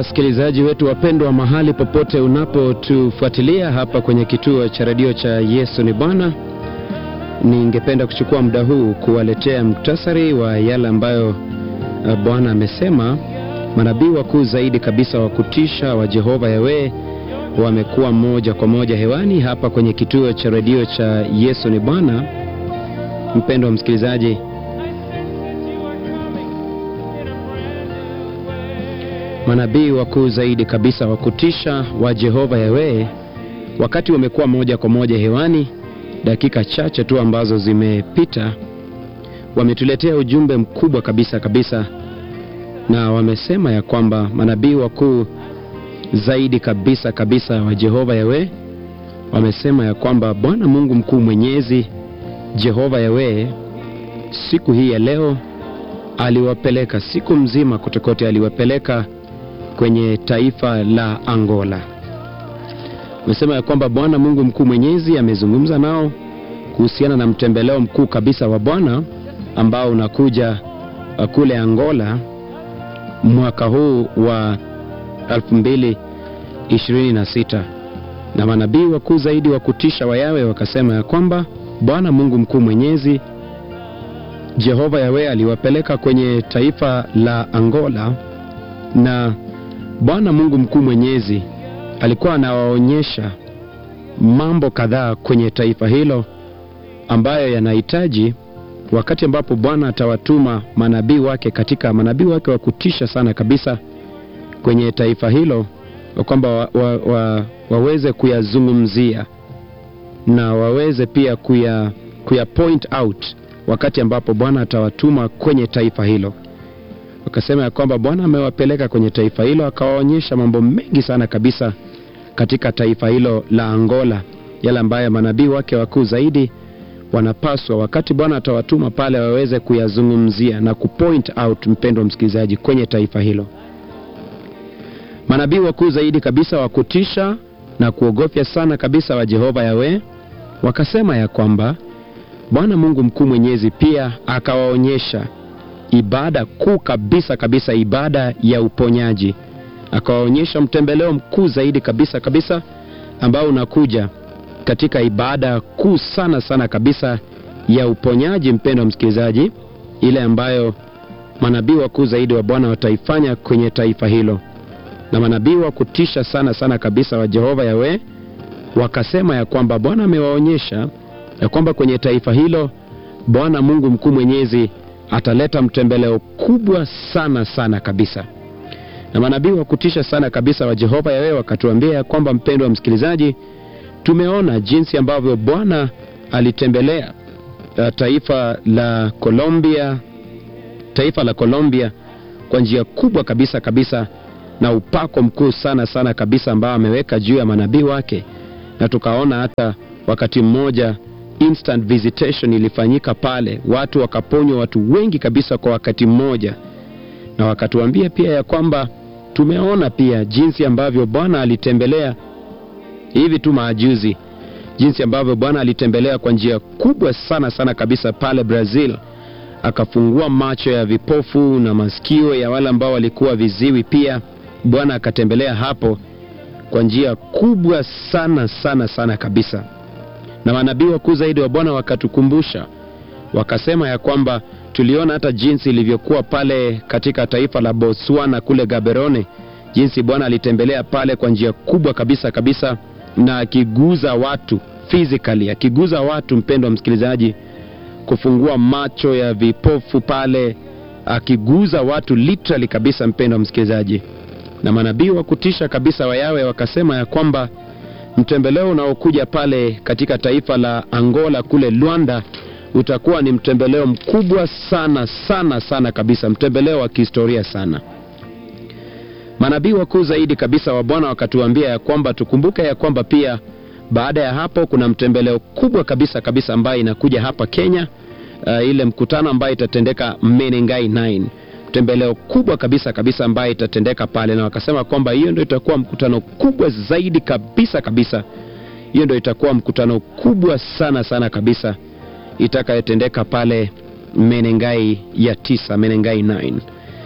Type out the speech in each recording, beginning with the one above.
wasikilizaji wetu wapendwa, mahali popote unapotufuatilia hapa kwenye kituo cha redio cha Yesu ni Bwana, ningependa kuchukua muda huu kuwaletea muktasari wa yale ambayo uh, Bwana amesema. Manabii wakuu zaidi kabisa wa kutisha wa Jehova Yawe wamekuwa moja kwa moja hewani hapa kwenye kituo cha redio cha Yesu ni Bwana. Mpendwa msikilizaji, manabii wakuu zaidi kabisa wa kutisha wa Jehova Yawe wakati wamekuwa moja kwa moja hewani, dakika chache tu ambazo zimepita, wametuletea ujumbe mkubwa kabisa kabisa, na wamesema ya kwamba manabii wakuu zaidi kabisa kabisa wa Jehova Yawe wamesema ya kwamba Bwana Mungu mkuu mwenyezi Jehova Yawe siku hii ya leo aliwapeleka siku mzima kotekote, aliwapeleka kwenye taifa la Angola. Amesema ya kwamba Bwana Mungu mkuu mwenyezi amezungumza nao kuhusiana na mtembeleo mkuu kabisa wa Bwana ambao unakuja uh, kule Angola mwaka huu wa 2026 na manabii wakuu zaidi wa kutisha wa Yawe wakasema ya kwamba Bwana Mungu mkuu mwenyezi Jehova Yawe aliwapeleka kwenye taifa la Angola na Bwana Mungu mkuu mwenyezi alikuwa anawaonyesha mambo kadhaa kwenye taifa hilo ambayo yanahitaji wakati ambapo Bwana atawatuma manabii wake katika manabii wake wa kutisha sana kabisa kwenye taifa hilo, kwamba wa, wa, wa, waweze kuyazungumzia na waweze pia kuya, kuya point out wakati ambapo Bwana atawatuma kwenye taifa hilo. Wakasema ya kwamba Bwana amewapeleka kwenye taifa hilo akawaonyesha mambo mengi sana kabisa katika taifa hilo la Angola, yale ambayo manabii wake wakuu zaidi wanapaswa wakati Bwana atawatuma pale waweze kuyazungumzia na kupoint out, mpendwa msikilizaji, kwenye taifa hilo. Manabii wakuu zaidi kabisa wa kutisha na kuogofya sana kabisa wa Jehova Yawe wakasema ya kwamba Bwana Mungu mkuu mwenyezi pia akawaonyesha ibada kuu kabisa kabisa, ibada ya uponyaji. Akawaonyesha mtembeleo mkuu zaidi kabisa kabisa ambao unakuja katika ibada kuu sana sana kabisa ya uponyaji, mpendwa msikilizaji, ile ambayo manabii wakuu zaidi wa Bwana wataifanya kwenye taifa hilo. Na manabii wa kutisha sana sana kabisa wa Jehova Yawe wakasema ya kwamba Bwana amewaonyesha ya kwamba kwenye taifa hilo Bwana Mungu mkuu mwenyezi ataleta mtembeleo kubwa sana sana kabisa. Na manabii wa kutisha sana kabisa wa Jehova Yawe wakatuambia ya kwamba, mpendwa msikilizaji, tumeona jinsi ambavyo Bwana alitembelea uh, taifa la Colombia, taifa la Colombia kwa njia kubwa kabisa kabisa, na upako mkuu sana sana kabisa ambao ameweka juu ya manabii wake, na tukaona hata wakati mmoja instant visitation ilifanyika pale, watu wakaponywa, watu wengi kabisa kwa wakati mmoja, na wakatuambia pia ya kwamba tumeona pia jinsi ambavyo Bwana alitembelea hivi tu maajuzi, jinsi ambavyo Bwana alitembelea kwa njia kubwa sana sana kabisa pale Brazil, akafungua macho ya vipofu na masikio ya wale ambao walikuwa viziwi. Pia Bwana akatembelea hapo kwa njia kubwa sana sana sana kabisa na manabii wakuu zaidi wa Bwana wakatukumbusha, wakasema ya kwamba tuliona hata jinsi ilivyokuwa pale katika taifa la Botswana kule Gaborone, jinsi Bwana alitembelea pale kwa njia kubwa kabisa kabisa, na akiguza watu physically, akiguza watu, mpendwa msikilizaji, kufungua macho ya vipofu pale, akiguza watu literally kabisa, mpendwa msikilizaji. Na manabii wa kutisha kabisa wa Yawe wakasema ya kwamba mtembeleo unaokuja pale katika taifa la Angola kule Luanda utakuwa ni mtembeleo mkubwa sana sana sana kabisa, mtembeleo wa kihistoria sana. Manabii wakuu zaidi kabisa wa Bwana wakatuambia ya kwamba tukumbuke ya kwamba pia baada ya hapo kuna mtembeleo kubwa kabisa kabisa ambayo inakuja hapa Kenya, uh, ile mkutano ambayo itatendeka Menengai 9 tembeleo kubwa kabisa kabisa ambayo itatendeka pale, na wakasema kwamba hiyo ndio itakuwa mkutano kubwa zaidi kabisa kabisa. Hiyo ndio itakuwa mkutano kubwa sana sana kabisa itakayotendeka pale Menengai ya tisa, Menengai 9.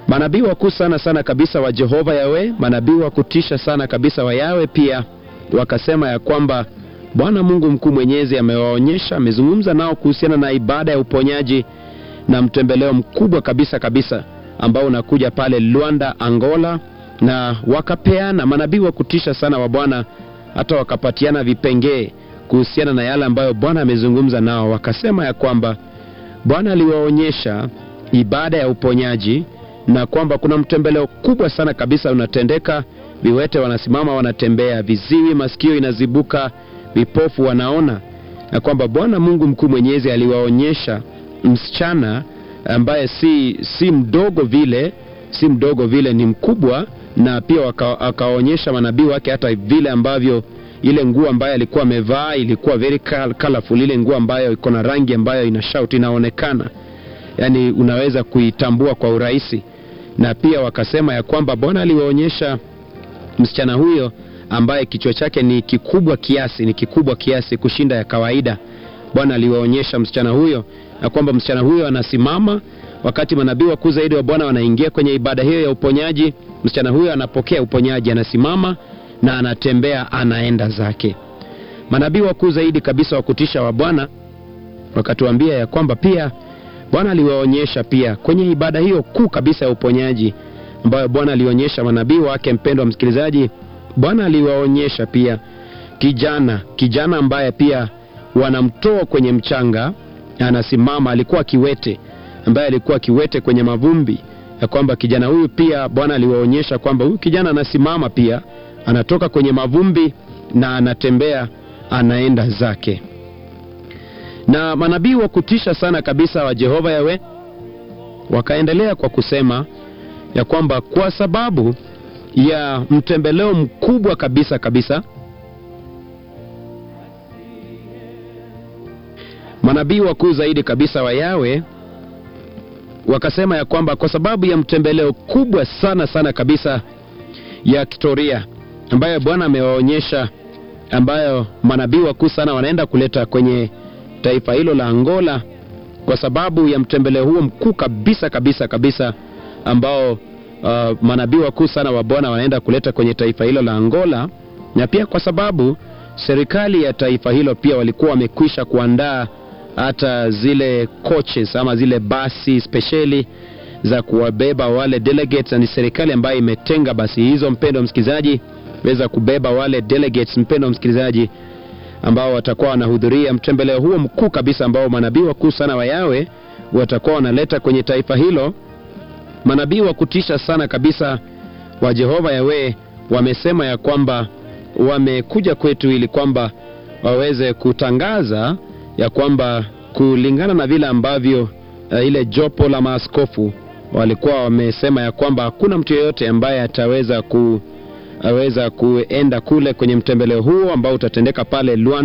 manabii wakuu sana sana kabisa wa Jehova Yawe, manabii wa kutisha sana kabisa wa Yawe pia wakasema ya kwamba Bwana Mungu mkuu mwenyezi amewaonyesha, amezungumza nao kuhusiana na ibada ya uponyaji na mtembeleo mkubwa kabisa kabisa ambao unakuja pale Luanda, Angola, na wakapeana manabii wa kutisha sana wa Bwana, hata wakapatiana vipengee kuhusiana na yale ambayo Bwana amezungumza nao. Wakasema ya kwamba Bwana aliwaonyesha ibada ya uponyaji na kwamba kuna mtembeleo kubwa sana kabisa unatendeka. Viwete wanasimama wanatembea, viziwi masikio inazibuka, vipofu wanaona, na kwamba Bwana Mungu mkuu mwenyezi aliwaonyesha msichana ambaye si si mdogo vile, si mdogo vile, ni mkubwa, na pia waka, akaonyesha manabii wake hata vile ambavyo ile nguo ambayo alikuwa amevaa ilikuwa very colorful, ile nguo ambayo iko na rangi ambayo ina shout inaonekana, yani unaweza kuitambua kwa urahisi. Na pia wakasema ya kwamba Bwana aliwaonyesha msichana huyo ambaye kichwa chake ni kikubwa kiasi, ni kikubwa kiasi kushinda ya kawaida. Bwana aliwaonyesha msichana huyo na kwamba msichana huyo anasimama wakati manabii wakuu zaidi wa Bwana wanaingia kwenye ibada hiyo ya uponyaji. Msichana huyo anapokea uponyaji, anasimama na anatembea, anaenda zake. Manabii wakuu zaidi kabisa wa kutisha wa Bwana wakatuambia ya kwamba pia Bwana aliwaonyesha pia kwenye ibada hiyo kuu kabisa ya uponyaji ambayo Bwana alionyesha manabii wake. Mpendwa msikilizaji, Bwana aliwaonyesha pia kijana kijana ambaye pia wanamtoa kwenye mchanga, anasimama. Alikuwa kiwete, ambaye alikuwa kiwete kwenye mavumbi, ya kwamba kijana huyu pia Bwana aliwaonyesha kwamba huyu kijana anasimama pia, anatoka kwenye mavumbi na anatembea, anaenda zake. Na manabii wa kutisha sana kabisa wa Jehova Yawe wakaendelea kwa kusema ya kwamba kwa sababu ya mtembeleo mkubwa kabisa kabisa manabii wakuu zaidi kabisa wa Yawe wakasema ya kwamba kwa sababu ya mtembeleo kubwa sana sana kabisa ya kihistoria ambayo Bwana amewaonyesha, ambayo manabii wakuu sana wanaenda kuleta kwenye taifa hilo la Angola, kwa sababu ya mtembeleo huo mkuu kabisa kabisa kabisa ambao uh, manabii wakuu sana wa Bwana wanaenda kuleta kwenye taifa hilo la Angola, na pia kwa sababu serikali ya taifa hilo pia walikuwa wamekwisha kuandaa hata zile coaches ama zile basi spesheli za kuwabeba wale delegates, na ni serikali ambayo imetenga basi hizo, mpendo msikilizaji, weza kubeba wale delegates, mpendo msikilizaji, ambao watakuwa wanahudhuria mtembeleo huo mkuu kabisa ambao manabii wakuu sana wa Yawe watakuwa wanaleta kwenye taifa hilo. Manabii wa kutisha sana kabisa wa Jehova Yawe wamesema ya kwamba wamekuja kwetu ili kwamba waweze kutangaza ya kwamba kulingana na vile ambavyo uh, ile jopo la maaskofu walikuwa wamesema ya kwamba hakuna mtu yeyote ambaye ataweza ku aweza kuenda kule kwenye mtembeleo huo ambao utatendeka pale Luanda